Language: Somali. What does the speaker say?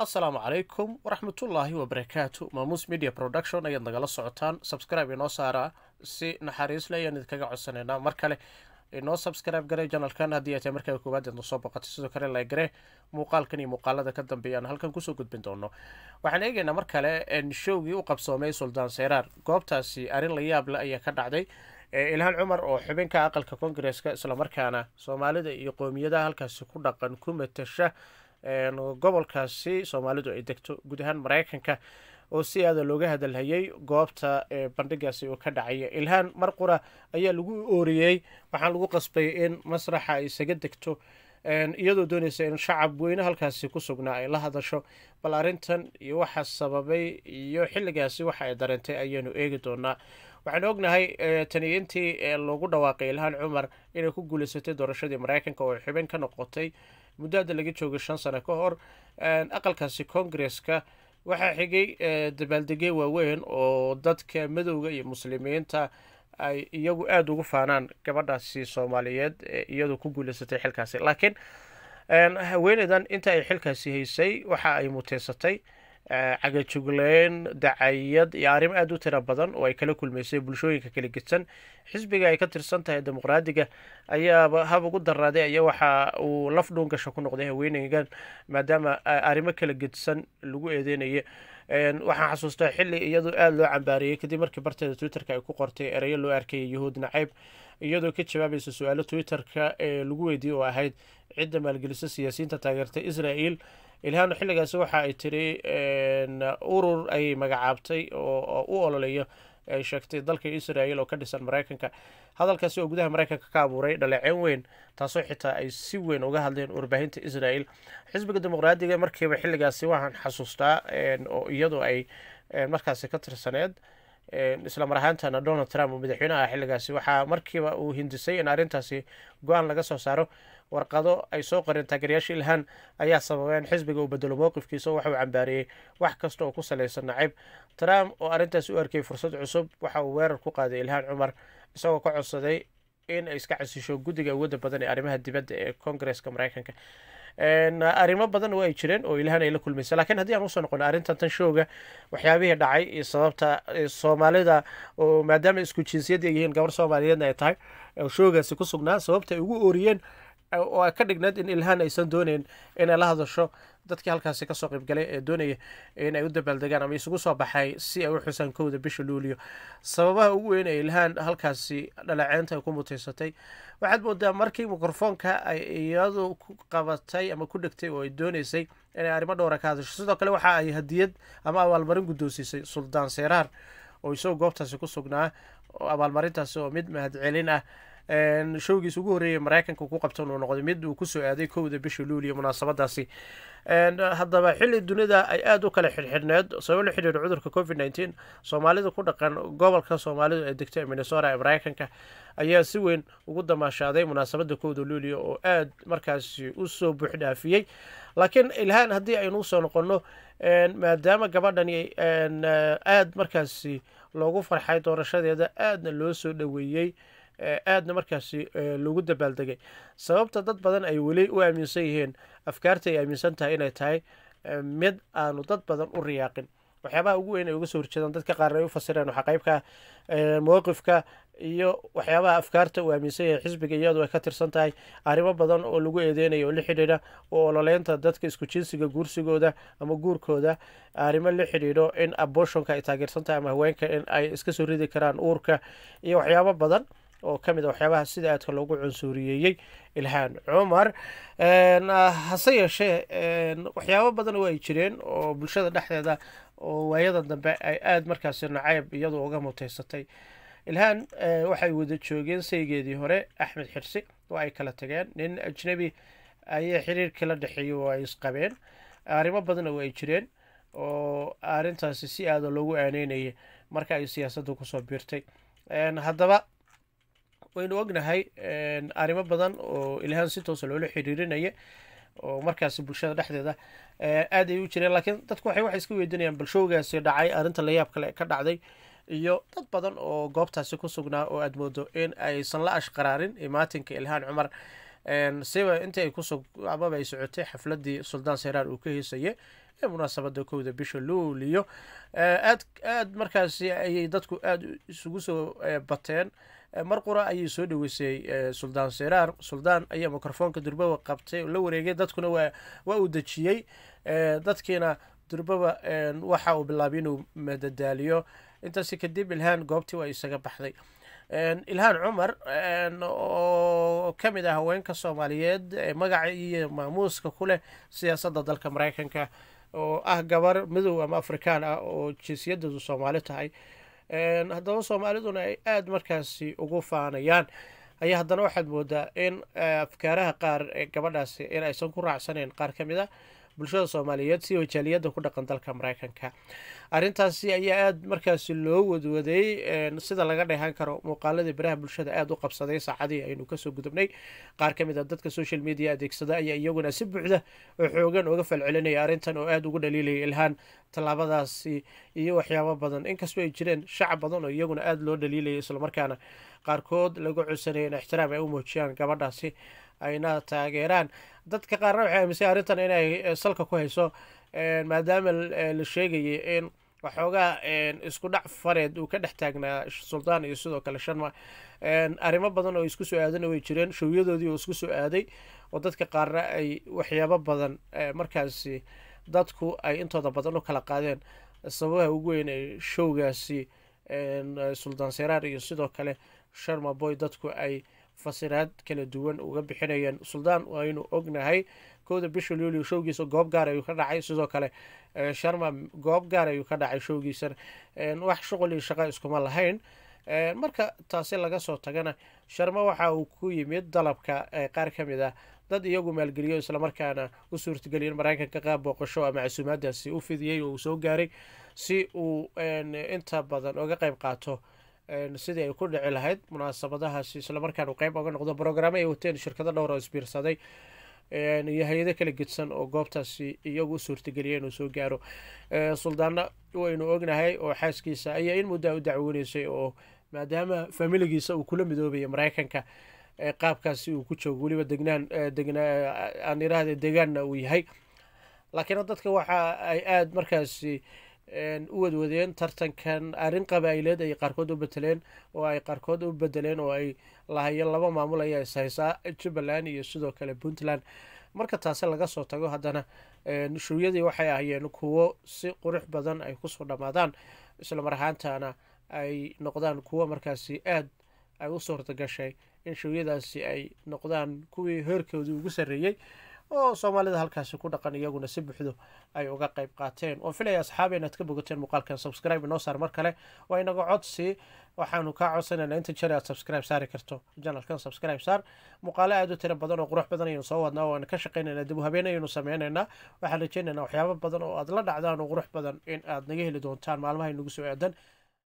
asalaamu calaykum waraxmatullaahi wabarakaatu maamuus media production ayaad nagala socotaan subscribe inoo saaraa si naxariisle ayaan idinkaga codsanaynaa mar kale inoo subscribe garee janalkan haddii ay tahay markaa koowaad eed nosoo boqotay sidoo kale laygare muuqaalkan iyo muuqaalada ka dambeeyaan halkan kusoo gudbin doono waxaan eegaynaa mar kale showgii u qabsoomay suldaan seyraar goobtaasi arrin la yaable ayaa ka dhacday ilhaan cumar oo xubinka aqalka kongareska islamarkaana soomaalida iyo qoomiyadaha halkaasi ku dhaqan ku matasha gobolkaasi soomaalidu ay degto guud ahaan maraykanka oo si aada looga hadalhayay goobta bandhigaasi uu ka dhacaya ilhaan mar qura ayaa lagu ooriyey waxaan lagu qasbay in masraxa ay isaga degto iyadoo doonaysa in shacab weyne halkaasi ku sugnaa ay la hadasho bal arrintan iyo waxa sababay iyo xilligaasi waxa ay dareentay ayaanu eegi doonaa waxaanu ognahay tani intii loogu dhawaaqay ilhaan cumar inay ku guulaysatay doorashadii maraykanka oo xubin ka noqotay muddo hadda laga joogay shan sano ka hor aqalkaasi kongareska waxaa xigay dabaaldegye waaweyn oo dadka madowga iyo muslimiinta ay iyagu aada ugu faanaan gabadhaasi soomaaliyeed iyadoo ku guulaysatay xilkaasi laakiin haweeneydan inta ay xilkaasi haysay waxa ay muteysatay cagajugleyn dacayad iyo arrimo aada u tira badan oo ay kala kulmaysay bulshooyinka kala gedsan xisbiga ay ka tirsan tahay dimuqraadiga ayaaba hab ugu daraaday ayaa waxa uu laf dhuungasha ku noqday haweeneygan maadaama arrimo kala gedsan lagu eedeynaya waxaan xasuustaa xilli iyadoo aada loo cambaariyey kadib markii barteeda twitterka ay ku qortay ereyo loo arkayay yahuud nacayb iyadoo ka jawaabaysa su-aalo twitterka ee lagu weydiiyey oo ahayd cidda maalgelisa siyaasiyiinta taageerta israel ilhaan xilligaasi waxa ay tiri urur ay magacaabtay oo u ololeeyo ay sheegtay dalka israel oo ka dhisan maraykanka hadalkaasi oo gudaha maraykanka ka abuuray dhaleeceyn weyn taasoo xitaa ay si weyn uga hadleen warbaahinta israel xisbiga dimuqraadiga markiiba xilligaasi waxaan xasuustaa oo iyadoo ay markaasi ka tirsaneed isla mar ahaantana donald trump oo madaxweynaha xilligaasi waxaa markiiba uu hindisay in arrintaasi go-aan laga soo saaro warqado ay soo qoreen taageerayaasha ilhaan ayaa sababeen xisbiga uu bedelo mowqifkiisa oo waxa uu cambaariyey wax kasta oo ku salaysan nacayb trump oo arrintaasi u arkayay fursad cusub waxa uu weerar ku qaaday ilhaan cumar isagoo ka codsaday in ay iska casisho guddiga awoodda badan ee arrimaha dibadda ee kongareska maraykanka arrimo badan oo ay jireen oo ilhaan ay la kulmaysa lakiin haddii aan usoo noqono arrintan tan showga waxyaabihii dhacay iyo sababta soomaalida oo maadaama isku jinsiyad ay yihiin gabar soomaaliyeedna ay tahay showgaasi ku sugnaa sababta ay ugu ooriyeen oo ka dhigneed in ilhaan aysan dooneyn inay la hadasho dadkii halkaasi kasoo qaybgalay ee doonaya in ay u dabaaldegaan ama isugu soo baxay si ay u xusaan kowda bisha luuliyo sababaha ugu weyn ee ilhaan halkaasi dhalaceynta ay ku muteysatay waxaad moodaa markii mikrofoonka ay iyadu ku qabatay ama ku dhegtay oo ay dooneysay inay arrimo dhowra ka hadasho sidoo kale waxa ay hadiyad ama abaalmarin guddoonsiisay suldaan seyraar oo isagoo goobtaasi ku sugnaa abaalmarintaasi oo mid mahadcelin ah showgiis ugu horreeyay maraykanka ku qabtan uu noqday mid uu kusoo aaday kowda bisha luuliya munaasabadaasi haddaba xilli dunida ay aada u kala xirxirneed sabab la xidhiidha cudurka covid nneteen soomaalida ku dhaqan gobolka soomaalidu ee degta minnesota ee maraykanka ayaa si weyn ugu damaashaaday munaasabadda kowda luuliya oo aada markaasi usoo buuxdhaafiyey laakiin ilhaan haddii aynu usoo noqonno maadaama gabadhani aada markaasi loogu farxay doorashadeeda aadna loo soo dhoweeyey aadna markaasi loogu dabaaldegay sababta dad badan ay weli u aaminsan yihiin afkaarta ay aaminsan tahay inay tahay mid aanu dad badan u riyaaqin waxyaabaha ugu weyn ay uga soo horjeedaan dadka qaarna ay u fasireen waxaa qaybka mowqifka iyo waxyaabaha afkaarta uu aaminsan yahay xisbiga iyadu ay ka tirsan tahay arrimo badan oo lagu eedeynayo oo la xidhiidha oo ololeynta dadka isku jinsiga guursigooda ama guurkooda arrimo la xidhiidho in abortionka ay taageersan tahay ama haweenka in ay iska soo ridi karaan uurka iyo waxyaabo badan oo ka mid a waxyaabaha sida aadka loogu cunsuuriyeeyey ilhaan cumar hase yeeshee waxyaabo badan oo ay jireen oo bulshada dhexdeeda oo waayada dambe ay aada markaasi nacayb iyadu uga muteysatay ilhaan waxay wada joogeen saygeedii hore axmed xirsi oo ay kala tageen nin ajnebi ayay xiriirkii la dhexeeyey oo ay isqabeen arrimo badan oo ay jireen oo arrintaasi si aada loogu aaneynayay marka ay siyaasadda kusoo biirtay haddaba waynu ognahay arrimo badan oo ilhaan si toosa loola xiriirinaya oo markaasi bulshada dhexdeeda aad ay u jireen laakiin dadku waxay waxay iska weydiinayaan balshowgaasi dhacay arrinta layaab kale ka dhacday iyo dad badan oo goobtaasi ku sugnaa oo aad moodo in aysan la ashqaraarin imaatinka ilhaan cumar siba intii ay kusug amaba ay socotay xafladii suldaan seyraar uu ka heysayay ee munaasabada kowda bisha luuliyo aad aad markaasi ayay dadku aada isugu soo bateen mar qura ayay soo dhaweysay suldaan seraar suldaan ayaa mikrofoonka durbawa qabtay oo la wareegay dadkuna waa waa uu dejiyey dadkiina durbaba waxa uu bilaabay inuu madadaaliyo intaasi kadib ilhaan goobtii waa isaga baxday ilhaan cumar oo ka mid ah haweenka soomaaliyeed magaca iyo maamuuska ku leh siyaasadda dalka maraykanka oo ah gabar midow ama afrikaan ah oo jinsiyadoodu soomaali tahay haddaba soomaaliduna ay aada markaasi ugu faanayaan ayaa haddana waxaad moodaa in afkaaraha qaar ee gabadhaasi in aysan ku raacsaneyn qaar ka mid a bulshada soomaaliyeed si wajaaliyadda ku dhaqan dalka maraykanka arrintaasi ayaa aada markaasi loo wadwaday sida laga dheehan karo muuqaaladii baraha bulshada aada u qabsaday saacadii aynu kasoo gudubnay qaar ka mid a dadka social media adeegsada ayaa iyaguna si buuxda oo xoogan uga falcelinaya arrintan oo aada ugu dhaliilaya ilhaan tallaabadaasi iyo waxyaabo badan inkastoo ay jireen shacab badan oo iyaguna aada loo dhaliilaya islamarkaana qaarkood lagu codsanaya in ixtiraam ay u muujiyaan gabadhaasi ayna taageeraan dadka qaarna waxay aaminsan arrintan inay salka ku hayso maadaama la sheegayay in waxoogaa isku dhac fareed uu ka dhex taagnaa suldaan iyo sidoo kale sharma arrimo badan oo isku soo aadana way jireen showyadoodii oo isku soo aaday oo dadka qaarna ay waxyaabo badan markaasi dadku ay intooda badan u kala qaadeen sababaha ugu weyn ee showgaasi suldaan seraar iyo sidoo kale sharma boy dadku ay fasiraad kala duwan uga bixinayeen suldaan waynu ognahay kowda bisha luulio showgiisa goob gaar ayuu ka dhacay sidoo kale sharma goob gaar ayuu ka dhacay showgiisana wax shuqul iyo shaqo iskuma lahayn marka taasi laga soo tagana sharma waxa uu ku yimid dalabka qaar ka mid ah dad iyagu maalgeliyo islamarkaana u suurtageliya in maraykanka qaab booqasho ama casuumaadaasi u fidiyey oo uu soo gaaray si uu inta badan oga qayb qaato sidii ay ku dhici lahayd munaasabadahaasi islamarkaan uu qayb oga noqdo brograamo ay wateen shirkado dhowr oo isbiirsaday iyo hay-ado kala gedsan oo goobtaasi iyagu u suurtageliya inuu soo gaaro suldaana waynu ognahay oo xaaskiisa ayaa in muddaa u dacwooneysay oo maadaama familigiisa uu kula midoobaya maraykanka qaabkaasi uu ku joogo weliba degnaan degnaa aan iraahde degaanna uu yahay laakiin dadka waxa ay aada markaasi u wadwadeen tartankan arrin qabaa'ileed ay qaarkood u beteleen oo ay qaarkood u bedeleen oo ay lahayeen laba maamul ayaa ishaysaa jubbaland iyo sidoo kale puntland marka taasi laga soo tago haddana shuwyadii waxay ahayeen kuwo si qurux badan ay kusoo dhammaadaan islamar ahaantana ay noqdaan kuwo markaasi aad ay u suurta gashay in shuwyadaasi ay noqdaan kuwii heerkoodii ugu sarreeyey oo soomaalida halkaasi ku dhaqan iyaguna si buuxdo ay uga qayb qaateen oo filaya asxaaba inaad ka bogateen muuqaalkan subscribe inoo saar mar kale waa inaga codsi waxaanu kaa codsanaynaa inta jeer aad subscribe saari karto janalkan subscribe saar muuqaalo aada u tiro badan oo qurux badan ayaynu soo wadnaa waana ka shaqaynaynaa dib u habeen ayaynu sameynaynaa waxaan rajeynaynaa waxyaabo badan oo aad la dhacdaan oo qurux badan in aad naga heli doontaan maalmaha inagu soo aadan